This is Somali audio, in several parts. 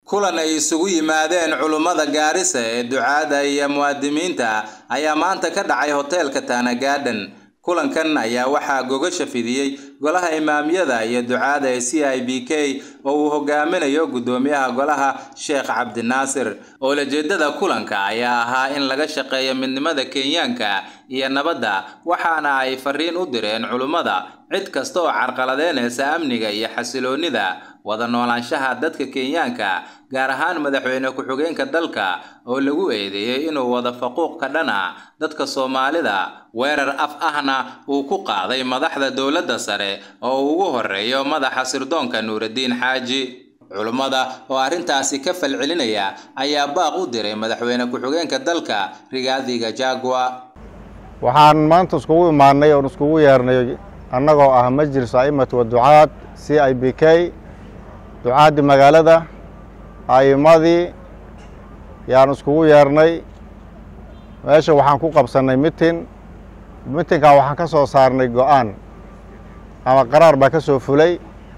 kulan ay isugu yimaadeen culummada gaarisa ee ducaada iyo muwaadimiinta ayaa maanta ka dhacay hoteelka Tana Garden kulankan ayaa waxaa gogasha fidiyey golaha imaamyada iyo ducaada ee c i b k oo uu hogaaminayo guddoomiyaha golaha sheekh cabdinaasir owlajeedada kulanka ayaa ahaa in laga shaqeeyo midnimada kenyaanka iyo nabadda waxaana ay fariin u direen culummada cid kasta oo carqaladeynaysa amniga iyo xasiloonida wada noolaanshaha dadka kenyaanka gaar ahaan madaxweyne ku-xigeenka dalka oo lagu eedeeyey inuu wada faquuq ka dhana dadka soomaalida weerar af ahna uu ku qaaday madaxda dowladda sare oo uu ugu horeeyo madaxa sirdoonka nuuraddiin xaaji culummada oo arrintaasi ka falcelinaya ayaa baaq u diray madaxweyne ku-xigeenka dalka rigaadi gachagua waxaan maanta iskugu imaanay oon iskugu yeernay annagoo ah majlis a'imat wa ducaad c i b k ducaaddii magaalada a'imadii yaan iskugu yeernay meesha waxaan ku qabsannay mitin mitinkan waxaan ka soo saarnay go-aan ama qaraar baa ka soo fulay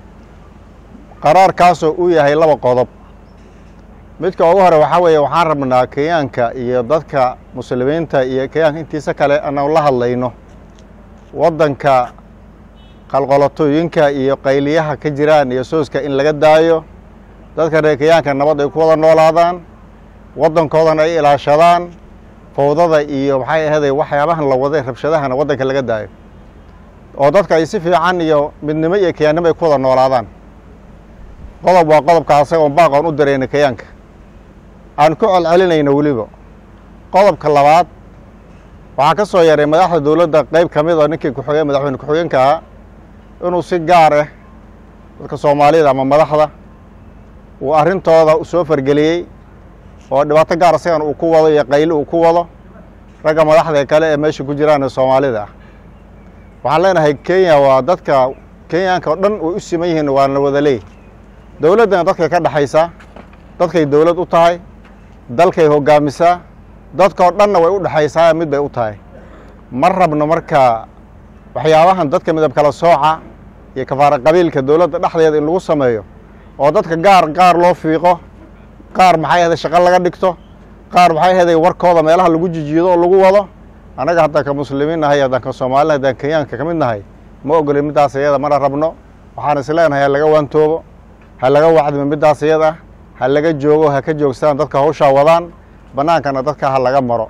qaraarkaasoo uu yahay laba qodob midka ugu hore waxaa weeye waxaan rabnaa kenyaanka iyo dadka muslimiinta iyo kenyaanka intiisa kale anaan la hadlayno waddanka qalqolatooyinka iyo qayliyaha ka jiraan iyo sooska in laga daayo dadka reer kenyaanka nabad ay ku wada noolaadaan waddankoodana ay ilaashadaan fowdada iyo maxay ahaday waxyaabahan la waday rabshadahana waddanka laga daayo oo dadka ay si fiican iyo midnimo iyo kenyaannimo ay ku wada noolaadaan qodob waa qodobka asagoon baaqoon u dirayna kenyaanka aan ku celcelinayno weliba qodobka labaad waxaa ka soo yaray madaxda dowladda qeyb ka mid oo ninkii kuxoge madaxweyne ku-xigeenka ahaa inuu si gaar ah dadka soomaalida ama madaxda uu arrintooda soo fargeliyey oo dhibaato gaar isagan uu ku wado iyo qayli uu ku wado ragga madaxda kale ee meesha ku jiraan ee soomaalida ah waxaan leenahay kenya waa dadka kenyaanka oo dhan way u siman yihiin waana wada leey dowladdana dadkay ka dhexaysaa dadkay dowlad u tahay dalkay hoggaamisaa dadkao dhanna way u dhexaysaa mid bay u tahay ma rabno marka waxyaabahan dadka midab kala sooca iyo kafaara qabiilka dowladda dhexdeeda in lagu sameeyo oo dadka gaar gaar loo fiiqo qaar maxay ahaday shaqo laga dhigto qaar maxay ahaday warkooda meelaha lagu jijiido oo lagu wado annaga haddaan ka muslimiin nahay haddaan ka soomaalina haddaan kenyaanka ka mid nahay ma ogolin middaas iyada mana rabno waxaan is leenahay ha laga waantoobo ha laga wacdimo middaas iyada ha laga joogo ha ka joogstaan dadka hawshaa wadaan bannaankana dadka ha laga maro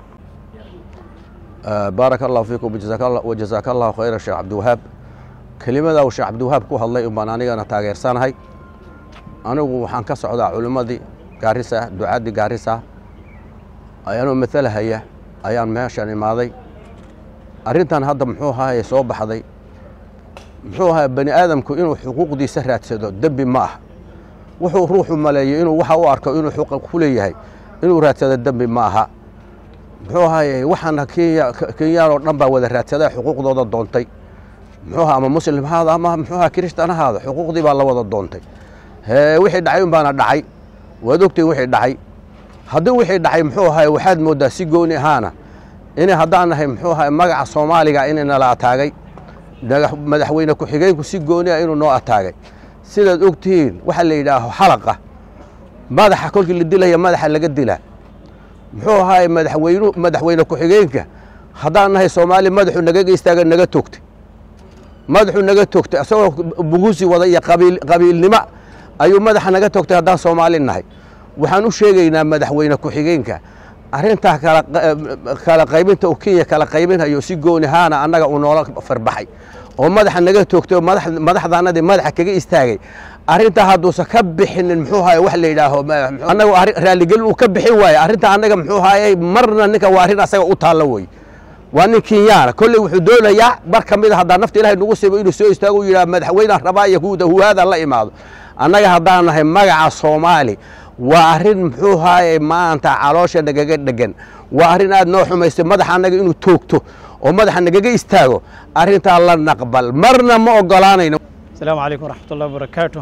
baaraka allahu fiikum wajazaaka allahu khayra sheekh cabdiwahaab kelimada uu sheekh cabdiwahaab ku hadlay unbaan anigana taageersanahay anigu waxaan ka socdaa culimmadii gaarisa ducaaddii gaarisa ayaanoo matalahaya ayaan meeshan imaaday arrintan hadda muxuu ahaye soo baxday muxuu ahaa bani aadamku inuu xuquuqdiisa raadsado dembi ma ah wuxuu ruuxu maleeyo inuu waxa u arko inuu xuquuq ku leeyahay inuu raadsado dembi ma aha muxuu ahaye waxaana kenya kenyaan oo dhan baa wada raadsadaa xuquuqdooda doontay muxuu aha ama muslim haada ama muxuu aha kirishtan haada xuquuqdii baa la wada doontay hee wixii dhacay un baana dhacay waad ogtahin wixii dhacay haddii wixii dhacay muxuu ahaye waxaad mooddaa si gooni ahaana inay haddaan nahay muxuu ahaye magaca soomaaliga inay nala ataagay madaxweyne ku-xigeenku si gooni ah inuu noo ataagay sidaad og tihiin waxaa la yidhaaho xalaqa madaxa kolkii la dilaya madaxa laga dilaa muxuu ahaay madaxweynu madaxweyne ku-xigeenka haddaan nahay soomaali madaxuu nagaga istaaga naga toogtay madaxuu naga toogtay isagoo bugusi wada iyo qabiil qabiilnimo ayuu madaxa naga toogtay haddaan soomaali nahay waxaan u sheegaynaa madaxweyne ku-xigeenka arrintaa kala kala qaybinta uu kenya kala qaybinhayo si gooni ahaana annaga uu noola farbaxay oo madaxa naga toogtay oo madaxdaanadii madaxa kaga istaagay arrintaa hadduusan ka bixinin muxuu ahaye wax la yidhaaho annaga raalligelin uu ka bixin waaye arrintaa annaga muxuu ahaye marna ninka waa arrin asaga u taallo wey waa nin kenyaana kolley wuxuu doonayaa bar ka mid a haddaa nafta ilahay nagu sibo inuu soo istaago u yidhaha madaxweynaan rabaa iyo huhaada la imaado annaga haddaan nahay magaca soomaali waa arrin muxuu ahaye maanta caloosha nagaga dhegan waa arrin aad noo xumaystay madaxa annaga inuu toogto oo madaxa nagaga istaago arrintaa la naqbal marna ma ogolaanayno Assalamu alaikum warahmatullahi wabarakatuh.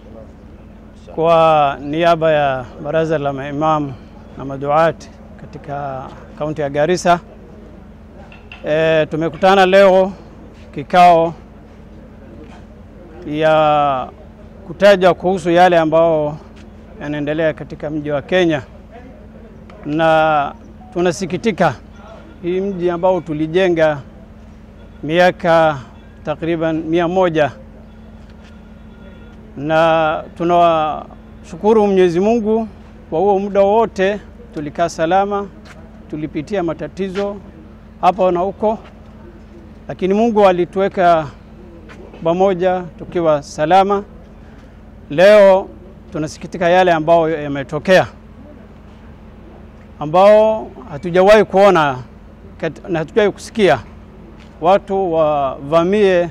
Kwa niaba ya baraza la maimam na maduat katika kaunti ya Garissa e, tumekutana leo kikao ya kutaja kuhusu yale ambao yanaendelea katika mji wa Kenya, na tunasikitika hii mji ambao tulijenga miaka takriban mia moja na tunawashukuru Mwenyezi Mungu kwa huo muda wote tulikaa salama, tulipitia matatizo hapa na huko, lakini Mungu alituweka pamoja tukiwa salama. Leo tunasikitika yale ambayo yametokea, ambao hatujawahi kuona na hatujawahi kusikia watu wavamie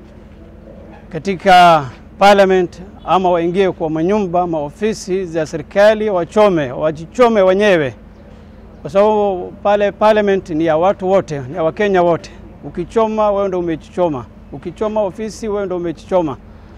katika parliament ama waingie kwa manyumba maofisi za serikali wachome, wajichome wenyewe, kwa sababu pale parliament ni ya watu wote, ni ya Wakenya wote. Ukichoma wewe ndio umejichoma, ukichoma ofisi wewe ndio umejichoma.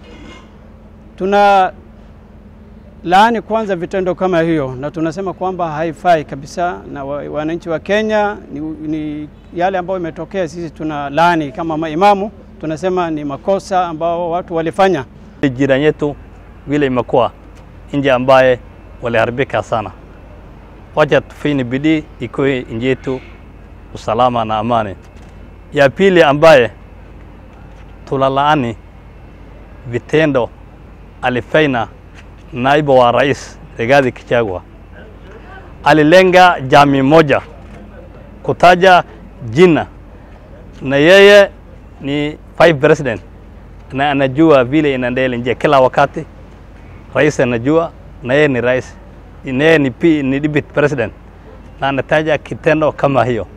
Tuna laani kwanza vitendo kama hiyo, na tunasema kwamba haifai kabisa, na wananchi wa Kenya ni, ni yale ambayo imetokea, sisi tuna laani kama maimamu, tunasema ni makosa ambao watu walifanya. Jirani yetu vile imekuwa nje ambaye waliharibika sana, wacha tufanye bidii ikuwe nje yetu usalama na amani. Ya pili ambaye tulalaani vitendo alifanya naibu wa rais Rigathi Gachagua, alilenga jamii moja kutaja jina, na yeye ni vice president na anajua vile inaendelea nje kila wakati. Rais anajua na yeye ni rais, na yeye ni, P, ni deputy president na anataja kitendo kama hiyo.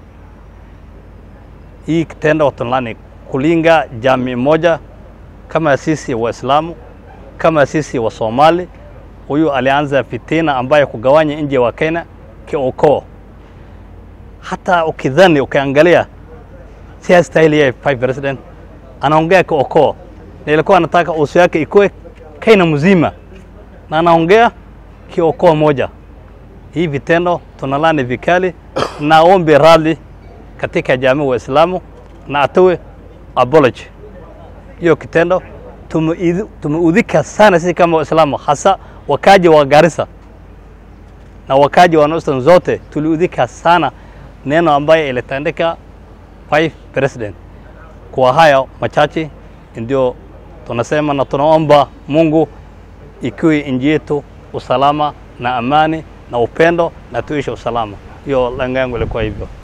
Hii kitendo tunalani kulinga jamii moja kama sisi Waislamu, kama sisi wa Somali. Huyu alianza fitina ambayo kugawanya nje wa Kenya kiukoo. Hata ukidhani ukiangalia, si stahili yeye vice president, anaongea kiukoo na ilikuwa anataka uso yake ikuwe Kenya mzima, na anaongea kiukoo moja. Hii vitendo tunalani vikali na ombi radhi katika jamii wa Islamu na atoe apology. Hiyo kitendo tumeudhika sana sisi kama Waislamu, hasa wakaji wa Garissa na wakaji wa Northern zote tuliudhika sana neno ambaye ilitandika vice president. Kwa haya machache ndio tunasema na tunaomba Mungu ikiwe nchi yetu usalama na amani na upendo na tuishi usalama. Hiyo lengo yangu ilikuwa hivyo.